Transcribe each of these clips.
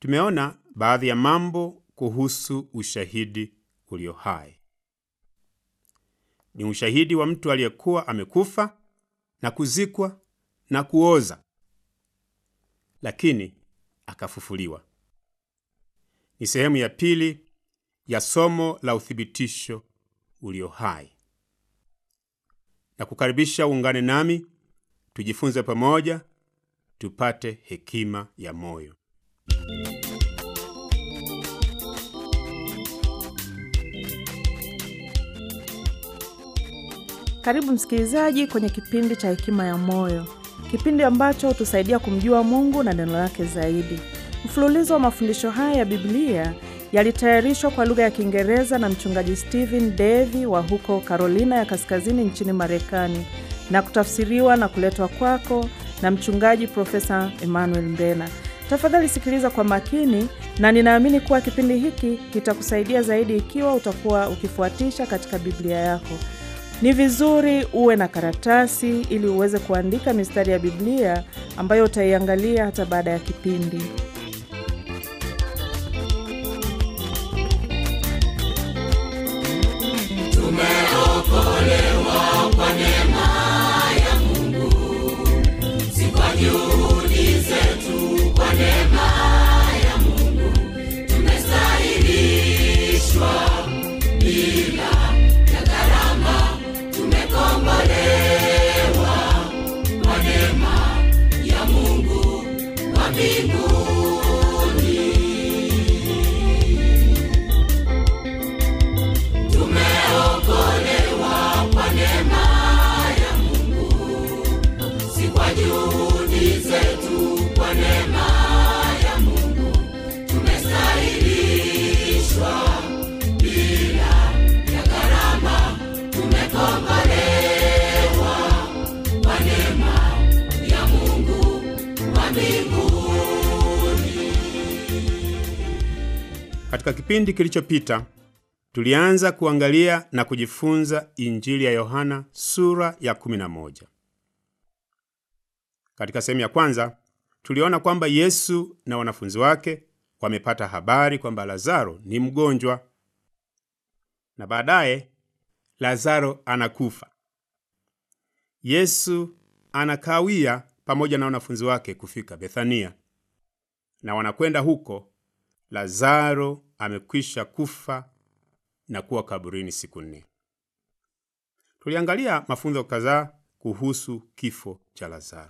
Tumeona baadhi ya mambo kuhusu ushahidi ulio hai. Ni ushahidi wa mtu aliyekuwa amekufa na kuzikwa na kuoza, lakini akafufuliwa. Ni sehemu ya pili ya somo la uthibitisho ulio hai, na kukaribisha uungane nami tujifunze pamoja, tupate hekima ya moyo. Karibu msikilizaji kwenye kipindi cha Hekima ya Moyo, kipindi ambacho hutusaidia kumjua Mungu na neno lake zaidi. Mfululizo wa mafundisho haya ya Biblia yalitayarishwa kwa lugha ya Kiingereza na mchungaji Stephen Davy wa huko Carolina ya Kaskazini nchini Marekani na kutafsiriwa na kuletwa kwako na mchungaji Profesa Emmanuel Mbena. Tafadhali sikiliza kwa makini, na ninaamini kuwa kipindi hiki kitakusaidia zaidi ikiwa utakuwa ukifuatisha katika Biblia yako. Ni vizuri uwe na karatasi ili uweze kuandika mistari ya Biblia ambayo utaiangalia hata baada ya kipindi. Tumeokolewa kwa neema ya Mungu, si kwa juhudi zetu. Kwa neema ya Mungu tumestahilishwa bila ya gharama, tumekombolewa kwa neema ya Mungu wa mbinguni. Tumeokolewa kwa neema ya Mungu, si kwa juhudi zetu. Kwa neema ya Mungu tumestahilishwa bila ya gharama, tumekombolewa kwa neema ya Mungu wa mbinguni. Katika kipindi kilichopita tulianza kuangalia na kujifunza Injili ya Yohana sura ya 11. Katika sehemu ya kwanza tuliona kwamba Yesu na wanafunzi wake wamepata habari kwamba Lazaro ni mgonjwa, na baadaye Lazaro anakufa. Yesu anakawia pamoja na wanafunzi wake kufika Bethania, na wanakwenda huko. Lazaro amekwisha kufa na kuwa kaburini siku nne. Tuliangalia mafunzo kadhaa kuhusu kifo cha Lazaro.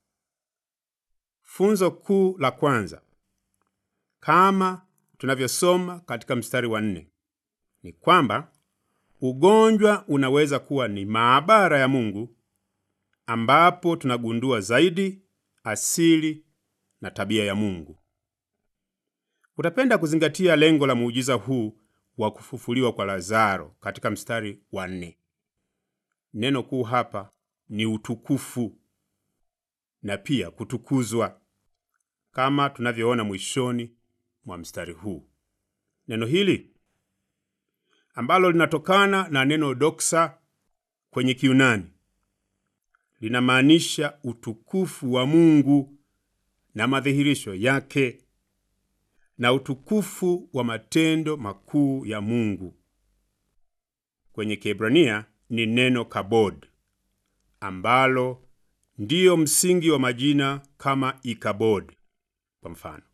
Funzo kuu la kwanza, kama tunavyosoma katika mstari wa nne, ni kwamba ugonjwa unaweza kuwa ni maabara ya Mungu ambapo tunagundua zaidi asili na tabia ya Mungu. Utapenda kuzingatia lengo la muujiza huu wa kufufuliwa kwa Lazaro katika mstari wa nne. Neno kuu hapa ni utukufu na pia kutukuzwa, kama tunavyoona mwishoni mwa mstari huu. Neno hili ambalo linatokana na neno doksa kwenye Kiunani linamaanisha utukufu wa Mungu na madhihirisho yake na utukufu wa matendo makuu ya Mungu. Kwenye Kiebrania ni neno kabod, ambalo ndiyo msingi wa majina kama Ikabod. Kwa mfano,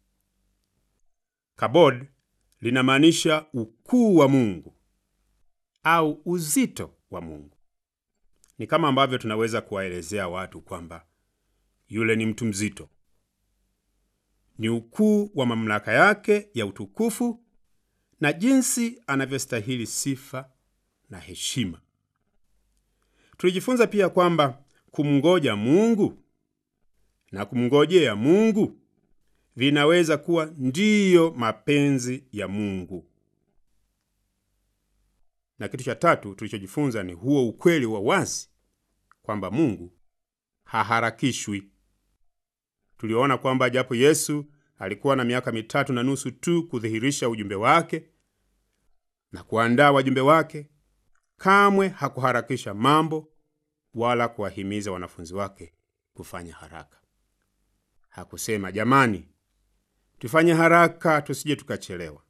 kabod linamaanisha ukuu wa Mungu au uzito wa Mungu. Ni kama ambavyo tunaweza kuwaelezea watu kwamba yule ni mtu mzito ni ukuu wa mamlaka yake ya utukufu na jinsi anavyostahili sifa na heshima. Tulijifunza pia kwamba kumngoja Mungu na kumngojea Mungu vinaweza kuwa ndiyo mapenzi ya Mungu. Na kitu cha tatu tulichojifunza ni huo ukweli wa wazi kwamba Mungu haharakishwi. Tuliona kwamba japo Yesu alikuwa na miaka mitatu na nusu tu kudhihirisha ujumbe wake na kuandaa wajumbe wake, kamwe hakuharakisha mambo wala kuwahimiza wanafunzi wake kufanya haraka. Hakusema, jamani, tufanye haraka tusije tukachelewa.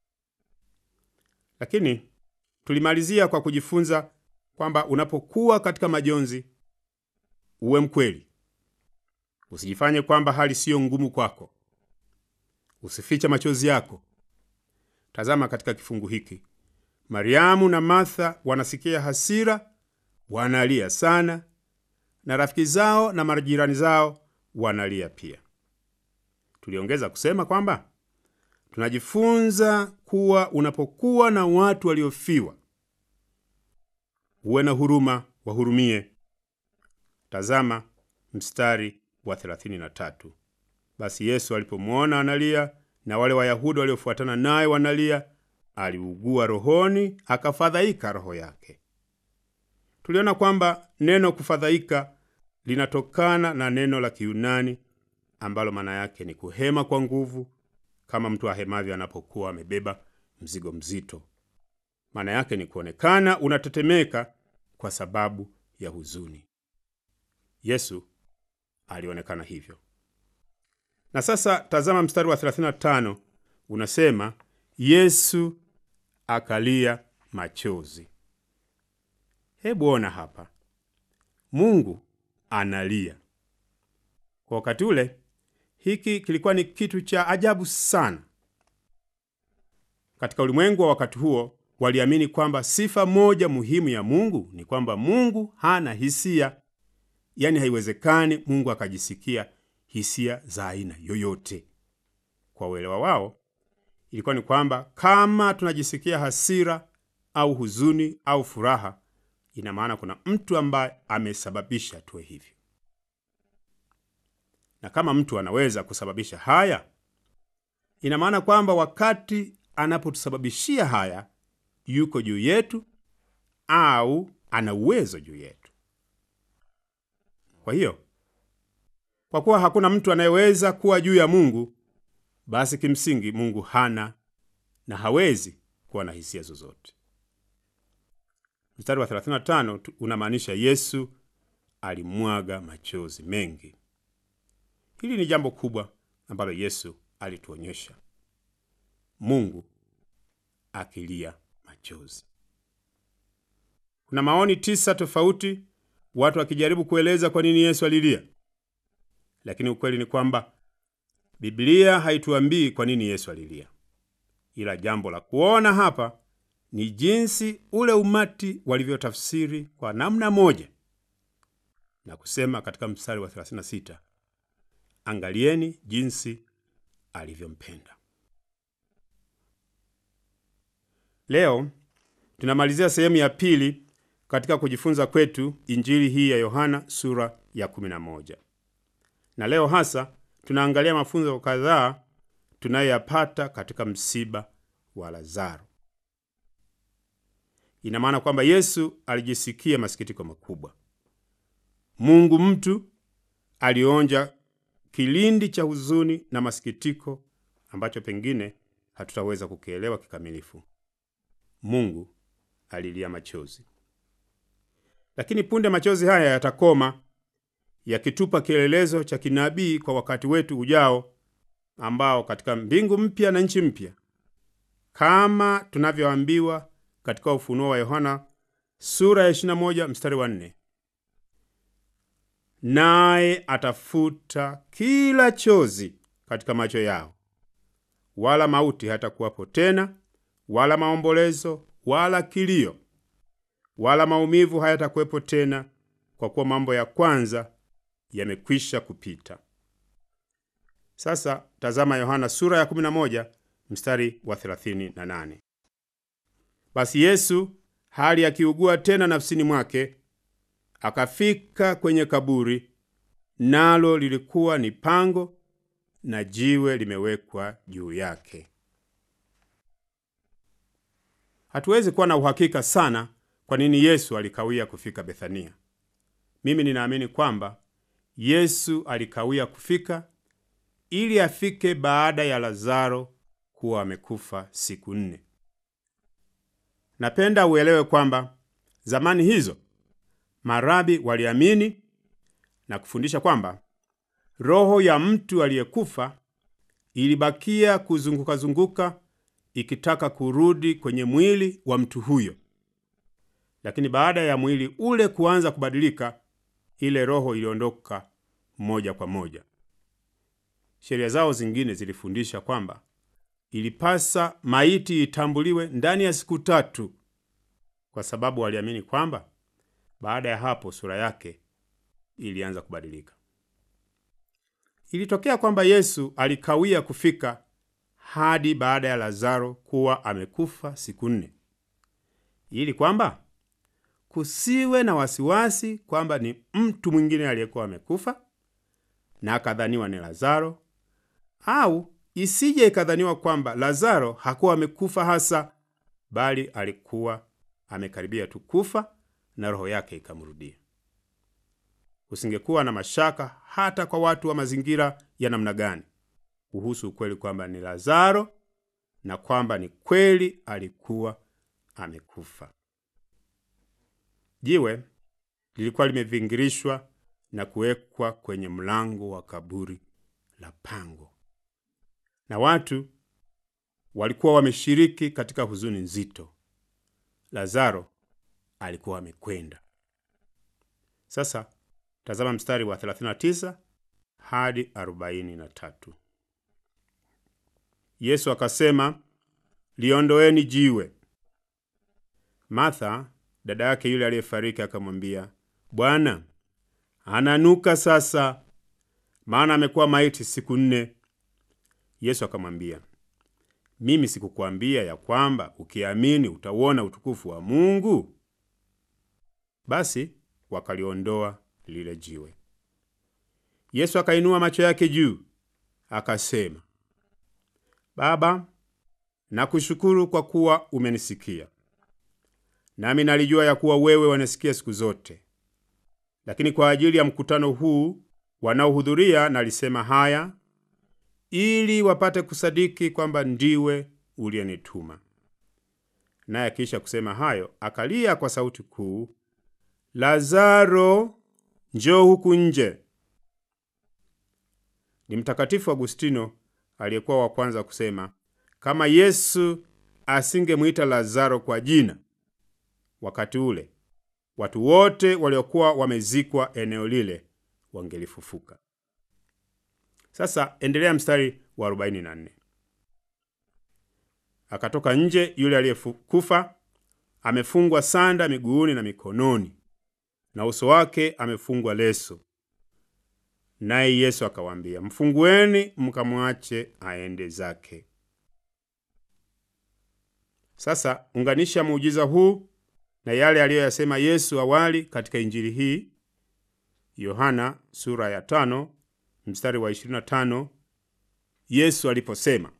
Lakini tulimalizia kwa kujifunza kwamba unapokuwa katika majonzi, uwe mkweli. Usijifanye kwamba hali siyo ngumu kwako. Usifiche machozi yako. Tazama katika kifungu hiki, Mariamu na Martha wanasikia hasira, wanalia sana, na rafiki zao na majirani zao wanalia pia. Tuliongeza kusema kwamba tunajifunza kuwa unapokuwa na watu waliofiwa, uwe na huruma, wahurumie. Tazama mstari wa 33. Basi Yesu alipomwona analia na wale Wayahudi waliofuatana naye wanalia, aliugua rohoni, akafadhaika roho yake. Tuliona kwamba neno kufadhaika linatokana na neno la Kiyunani ambalo maana yake ni kuhema kwa nguvu, kama mtu ahemavyo anapokuwa amebeba mzigo mzito. Maana yake ni kuonekana unatetemeka kwa sababu ya huzuni. Yesu alionekana hivyo. Na sasa tazama mstari wa 35 unasema, Yesu akalia machozi. Hebu ona hapa, Mungu analia. Kwa wakati ule, hiki kilikuwa ni kitu cha ajabu sana. Katika ulimwengu wa wakati huo, waliamini kwamba sifa moja muhimu ya Mungu ni kwamba Mungu hana hisia, yaani haiwezekani Mungu akajisikia hisia za aina yoyote. Kwa uelewa wao, ilikuwa ni kwamba kama tunajisikia hasira au huzuni au furaha, ina maana kuna mtu ambaye amesababisha tuwe hivyo. Na kama mtu anaweza kusababisha haya, ina maana kwamba wakati anapotusababishia haya, yuko juu yetu au ana uwezo juu yetu. Kwa hiyo kwa kuwa hakuna mtu anayeweza kuwa juu ya Mungu, basi kimsingi Mungu hana na hawezi kuwa na hisia zozote. Mstari wa 35 unamaanisha Yesu alimwaga machozi mengi. Hili ni jambo kubwa ambalo Yesu alituonyesha, Mungu akilia machozi. Kuna maoni tisa tofauti, watu wakijaribu kueleza kwa nini Yesu alilia lakini ukweli ni kwamba Biblia haituambii kwa nini Yesu alilia, ila jambo la kuona hapa ni jinsi ule umati walivyotafsiri kwa namna moja na kusema katika mstari wa 36, angalieni jinsi alivyompenda. Leo tunamalizia sehemu ya pili katika kujifunza kwetu Injili hii ya Yohana sura ya 11 na leo hasa tunaangalia mafunzo kadhaa tunayoyapata katika msiba wa Lazaro. Ina maana kwamba Yesu alijisikia masikitiko makubwa. Mungu mtu alionja kilindi cha huzuni na masikitiko ambacho pengine hatutaweza kukielewa kikamilifu. Mungu alilia machozi, lakini punde machozi haya yatakoma yakitupa kielelezo cha kinabii kwa wakati wetu ujao, ambao katika mbingu mpya na nchi mpya, kama tunavyoambiwa katika Ufunuo wa Yohana sura ya 21 mstari wa 4, naye atafuta kila chozi katika macho yao, wala mauti hatakuwapo tena, wala maombolezo, wala kilio, wala maumivu hayatakuwepo tena, kwa kuwa mambo ya kwanza yamekwisha kupita. Sasa tazama Yohana sura ya 11 mstari wa 38. Basi Yesu hali akiugua tena nafsini mwake, akafika kwenye kaburi, nalo lilikuwa ni pango na jiwe limewekwa juu yake. Hatuwezi kuwa na uhakika sana kwa nini Yesu alikawia kufika Bethania. Mimi ninaamini kwamba Yesu alikawia kufika ili afike baada ya Lazaro kuwa amekufa siku nne. Napenda uelewe kwamba zamani hizo marabi waliamini na kufundisha kwamba roho ya mtu aliyekufa ilibakia kuzunguka-zunguka ikitaka kurudi kwenye mwili wa mtu huyo, lakini baada ya mwili ule kuanza kubadilika, ile roho iliondoka moja kwa moja. Sheria zao zingine zilifundisha kwamba ilipasa maiti itambuliwe ndani ya siku tatu, kwa sababu waliamini kwamba baada ya hapo sura yake ilianza kubadilika. Ilitokea kwamba Yesu alikawia kufika hadi baada ya Lazaro kuwa amekufa siku nne, ili kwamba kusiwe na wasiwasi kwamba ni mtu mwingine aliyekuwa amekufa na akadhaniwa ni Lazaro, au isije ikadhaniwa kwamba Lazaro hakuwa amekufa hasa, bali alikuwa amekaribia tu kufa na roho yake ikamrudia. Kusingekuwa na mashaka hata kwa watu wa mazingira ya namna gani kuhusu ukweli kwamba ni Lazaro na kwamba ni kweli alikuwa amekufa. Jiwe lilikuwa limevingirishwa na kuwekwa kwenye mlango wa kaburi la pango, na watu walikuwa wameshiriki katika huzuni nzito. Lazaro alikuwa amekwenda. Sasa tazama mstari wa 39 hadi 43. Yesu akasema, liondoeni jiwe. Martha dada yake yule aliyefariki akamwambia, Bwana, ananuka sasa, maana amekuwa maiti siku nne. Yesu akamwambia, mimi sikukwambia ya kwamba ukiamini utauona utukufu wa Mungu? Basi wakaliondoa lile jiwe. Yesu akainua macho yake juu akasema, Baba, nakushukuru kwa kuwa umenisikia. Nami nalijua ya kuwa wewe wanasikia siku zote, lakini kwa ajili ya mkutano huu wanaohudhuria nalisema haya, ili wapate kusadiki kwamba ndiwe uliyenituma. Naye akiisha kusema hayo, akalia kwa sauti kuu, Lazaro, njoo huku nje. Ni Mtakatifu Agustino aliyekuwa wa kwanza kusema kama Yesu asingemwita Lazaro kwa jina wakati ule, watu wote waliokuwa wamezikwa eneo lile wangelifufuka. Sasa endelea mstari wa 44. Akatoka nje yule aliyekufa amefungwa sanda miguuni na mikononi, na uso wake amefungwa leso. Naye Yesu akawaambia, mfungueni mkamwache aende zake. Sasa unganisha muujiza huu na yale aliyoyasema Yesu awali katika injili hii, Yohana sura ya tano mstari wa 25, Yesu aliposema,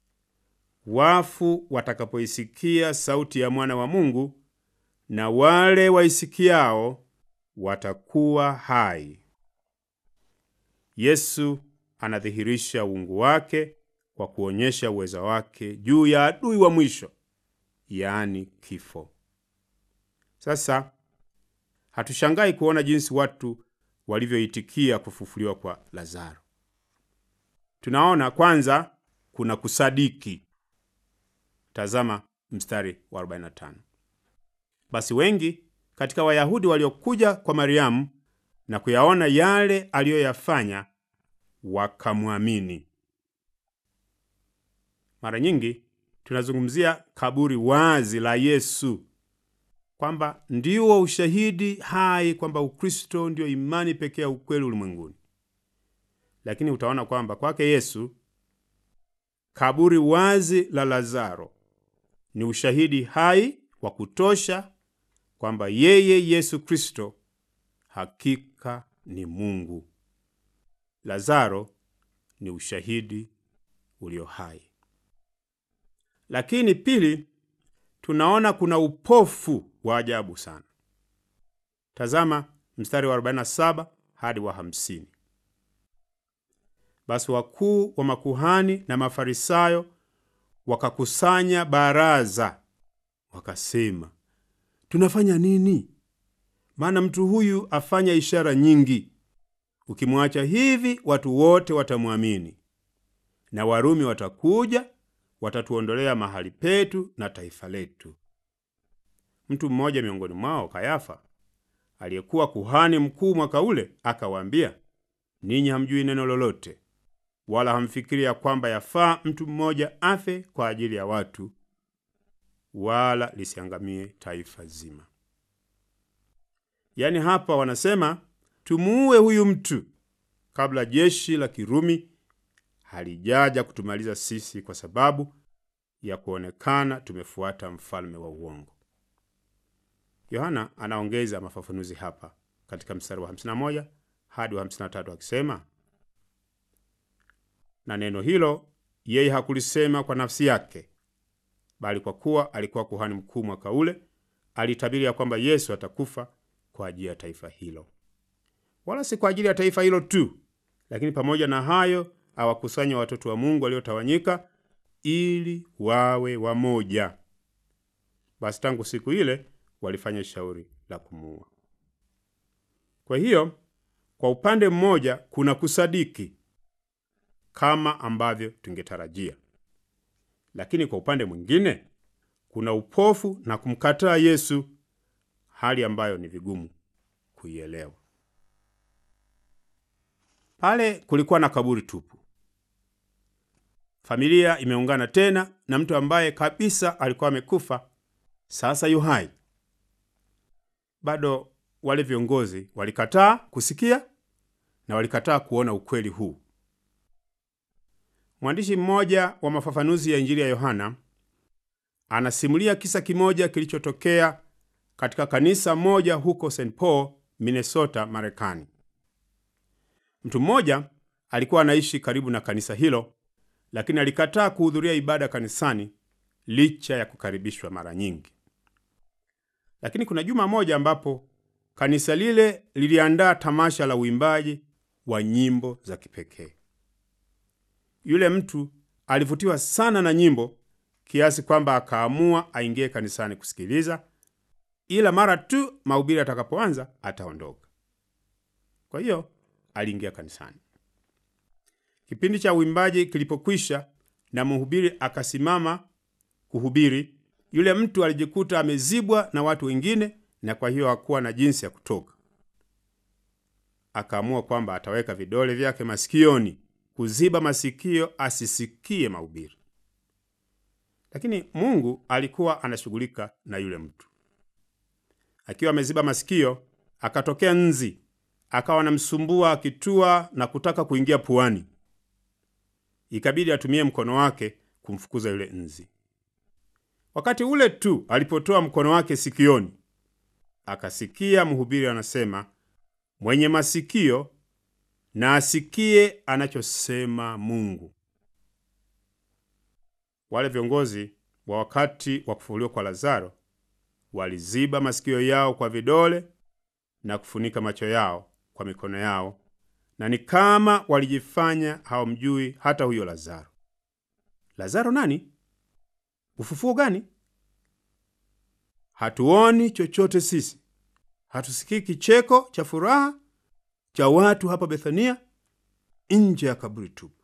wafu watakapoisikia sauti ya mwana wa Mungu, na wale waisikiao watakuwa hai. Yesu anadhihirisha uungu wake kwa kuonyesha uweza wake juu ya adui wa mwisho, yaani kifo. Sasa hatushangai kuona jinsi watu walivyoitikia kufufuliwa kwa Lazaro. Tunaona kwanza kuna kusadiki. Tazama mstari wa 45. Basi wengi katika Wayahudi waliokuja kwa Mariamu na kuyaona yale aliyoyafanya wakamwamini. Mara nyingi tunazungumzia kaburi wazi la Yesu kwamba ndio ushahidi hai kwamba Ukristo ndio imani pekee ya ukweli ulimwenguni. Lakini utaona kwamba kwake Yesu kaburi wazi la Lazaro ni ushahidi hai wa kutosha kwamba yeye Yesu Kristo hakika ni Mungu. Lazaro ni ushahidi ulio hai. Lakini pili, tunaona kuna upofu wa ajabu sana. Tazama mstari wa 47 hadi wa 50. Basi wakuu wa makuhani na Mafarisayo wakakusanya baraza, wakasema, tunafanya nini? Maana mtu huyu afanya ishara nyingi. Ukimwacha hivi, watu wote watamwamini, na Warumi watakuja, watatuondolea mahali petu na taifa letu. Mtu mmoja miongoni mwao, Kayafa, aliyekuwa kuhani mkuu mwaka ule, akawaambia, ninyi hamjui neno lolote, wala hamfikiri ya kwamba yafaa mtu mmoja afe kwa ajili ya watu, wala lisiangamie taifa zima. Yaani hapa wanasema tumuue huyu mtu kabla jeshi la Kirumi halijaja kutumaliza sisi, kwa sababu ya kuonekana tumefuata mfalme wa uongo. Yohana anaongeza mafafanuzi hapa katika mstari wa 51 hadi wa 53 akisema, na neno hilo yeye hakulisema kwa nafsi yake, bali kwa kuwa alikuwa kuhani mkuu mwaka ule, alitabiri ya kwamba Yesu atakufa kwa ajili ya taifa hilo, wala si kwa ajili ya taifa hilo tu, lakini pamoja na hayo awakusanya watoto wa Mungu waliotawanyika ili wawe wamoja. Basi tangu siku ile walifanya shauri la kumuua. Kwa hiyo, kwa upande mmoja kuna kusadiki kama ambavyo tungetarajia, lakini kwa upande mwingine kuna upofu na kumkataa Yesu, hali ambayo ni vigumu kuielewa. Pale kulikuwa na kaburi tupu. Familia imeungana tena na mtu ambaye kabisa alikuwa amekufa, sasa yu hai. Bado wale viongozi walikataa kusikia na walikataa kuona ukweli huu. Mwandishi mmoja wa mafafanuzi ya Injili ya Yohana anasimulia kisa kimoja kilichotokea katika kanisa moja huko St. Paul, Minnesota, Marekani. Mtu mmoja alikuwa anaishi karibu na kanisa hilo, lakini alikataa kuhudhuria ibada kanisani licha ya kukaribishwa mara nyingi. Lakini kuna juma moja ambapo kanisa lile liliandaa tamasha la uimbaji wa nyimbo za kipekee. Yule mtu alivutiwa sana na nyimbo kiasi kwamba akaamua aingie kanisani kusikiliza, ila mara tu mahubiri atakapoanza ataondoka. Kwa hiyo aliingia kanisani. Kipindi cha uimbaji kilipokwisha na mhubiri akasimama kuhubiri, yule mtu alijikuta amezibwa na watu wengine, na kwa hiyo hakuwa na jinsi ya kutoka. Akaamua kwamba ataweka vidole vyake masikioni kuziba masikio asisikie mahubiri. Lakini Mungu alikuwa anashughulika na yule mtu. Akiwa ameziba masikio, akatokea nzi, akawa anamsumbua akitua na kutaka kuingia puani. Ikabidi atumie mkono wake kumfukuza yule nzi. Wakati ule tu alipotoa mkono wake sikioni, akasikia mhubiri anasema, mwenye masikio na asikie anachosema Mungu. Wale viongozi wa wakati wa kufufuliwa kwa Lazaro waliziba masikio yao kwa vidole na kufunika macho yao kwa mikono yao, na ni kama walijifanya hawamjui hata huyo Lazaro. Lazaro nani? Ufufuo gani? Hatuoni chochote sisi, hatusikii kicheko cha furaha cha watu hapa Bethania nje ya kaburi tupu.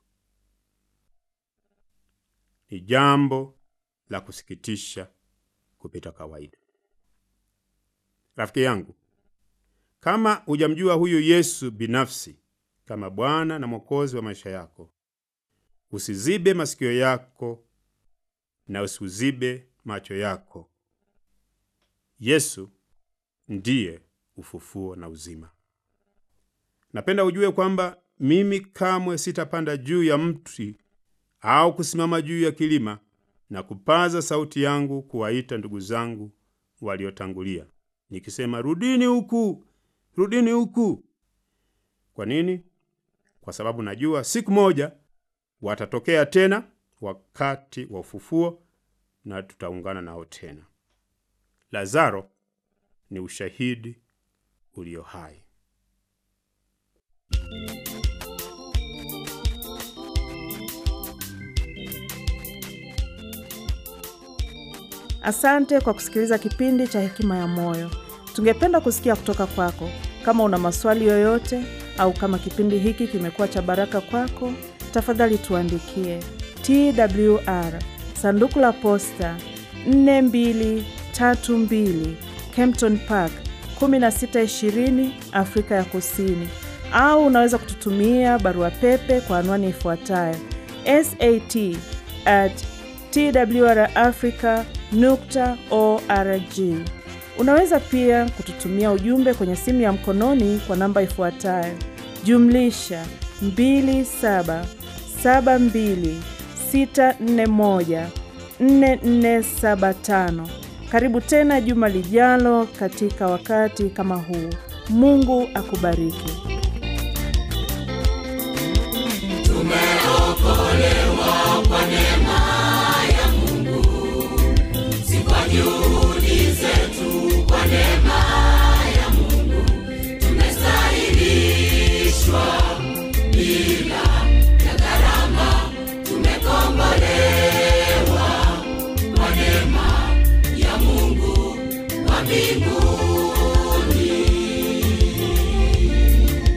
Ni jambo la kusikitisha kupita kawaida. Rafiki yangu, kama hujamjua huyu Yesu binafsi kama Bwana na Mwokozi wa maisha yako, usizibe masikio yako na usiuzibe macho yako. Yesu ndiye ufufuo na uzima. Napenda ujue kwamba mimi kamwe sitapanda juu ya mti au kusimama juu ya kilima na kupaza sauti yangu kuwaita ndugu zangu waliotangulia nikisema, rudini huku, rudini huku. Kwa nini? Kwa sababu najua siku moja watatokea tena wakati wa ufufuo na tutaungana nao tena. Lazaro ni ushahidi ulio hai. Asante kwa kusikiliza kipindi cha Hekima ya Moyo. Tungependa kusikia kutoka kwako. Kama una maswali yoyote au kama kipindi hiki kimekuwa cha baraka kwako, tafadhali tuandikie TWR sanduku la posta 4232 Kempton Park 1620 Afrika ya Kusini, au unaweza kututumia barua pepe kwa anwani ifuatayo sat at twrafrica nukta org. Unaweza pia kututumia ujumbe kwenye simu ya mkononi kwa namba ifuatayo jumlisha 2772641475. Karibu tena juma lijalo katika wakati kama huu. Mungu akubariki. Tumeokolewa kwa neema ya Mungu, si kwa juhudi zetu, kwa neema ya Mungu tumestahilishwa bila ya gharama, tumekombolewa kwa neema ya Mungu wa mbinguni.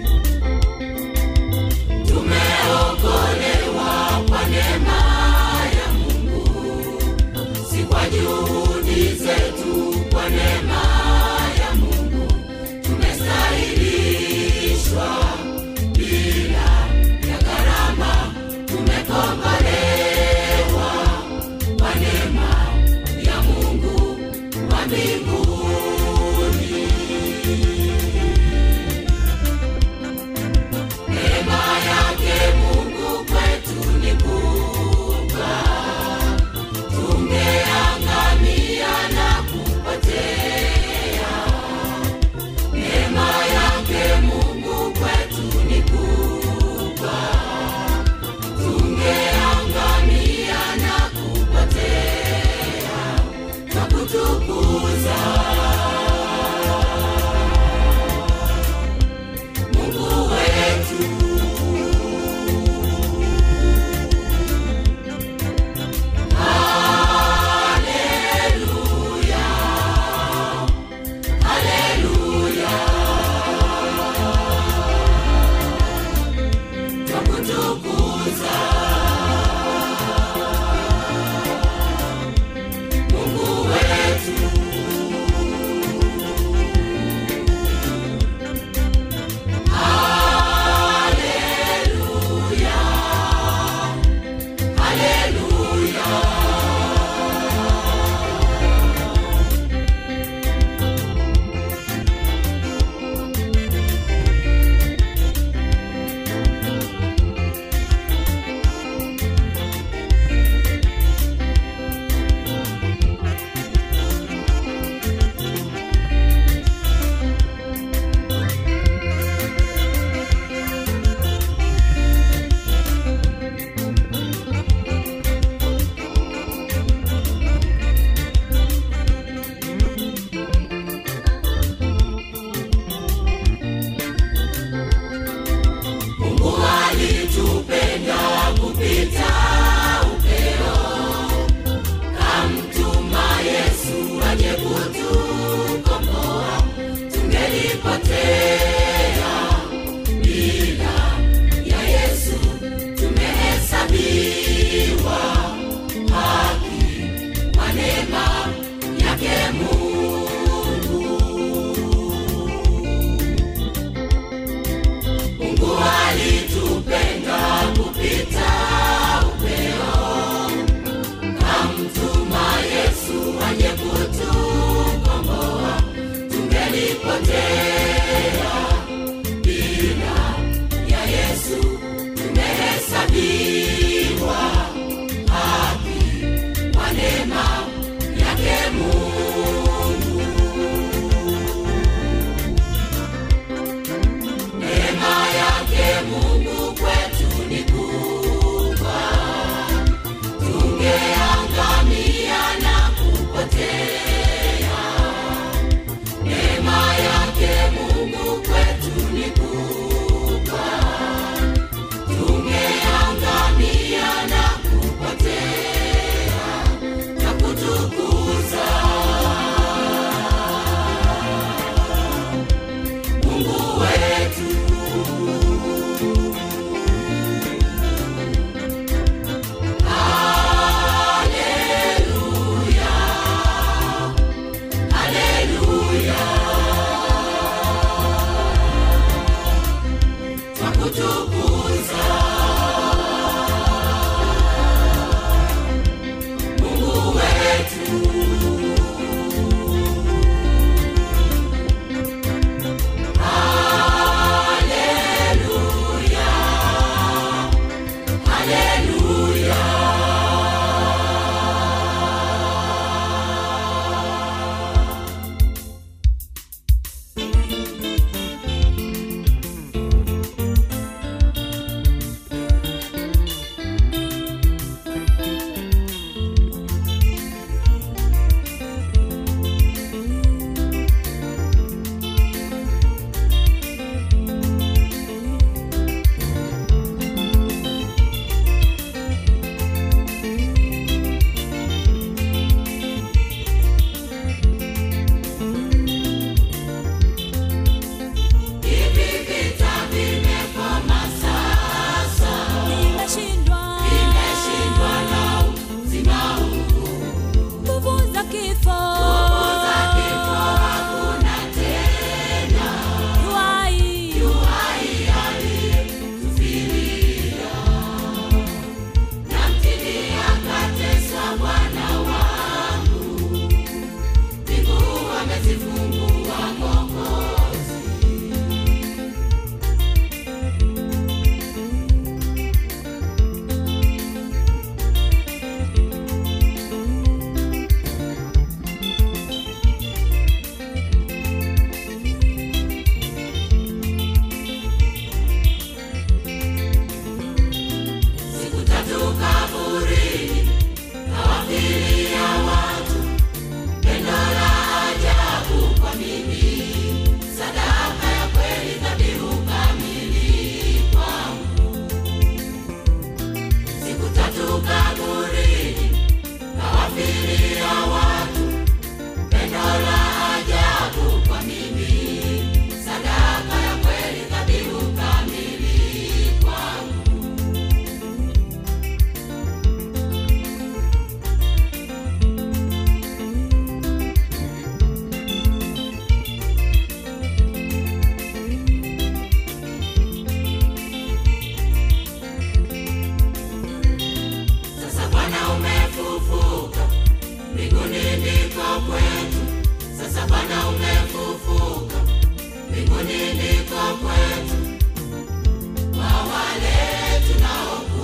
mbinguni ndiko kwetu. Sasa Bwana umefufuka, mbinguni ndiko kwetu. Kwa wale tunaokuamini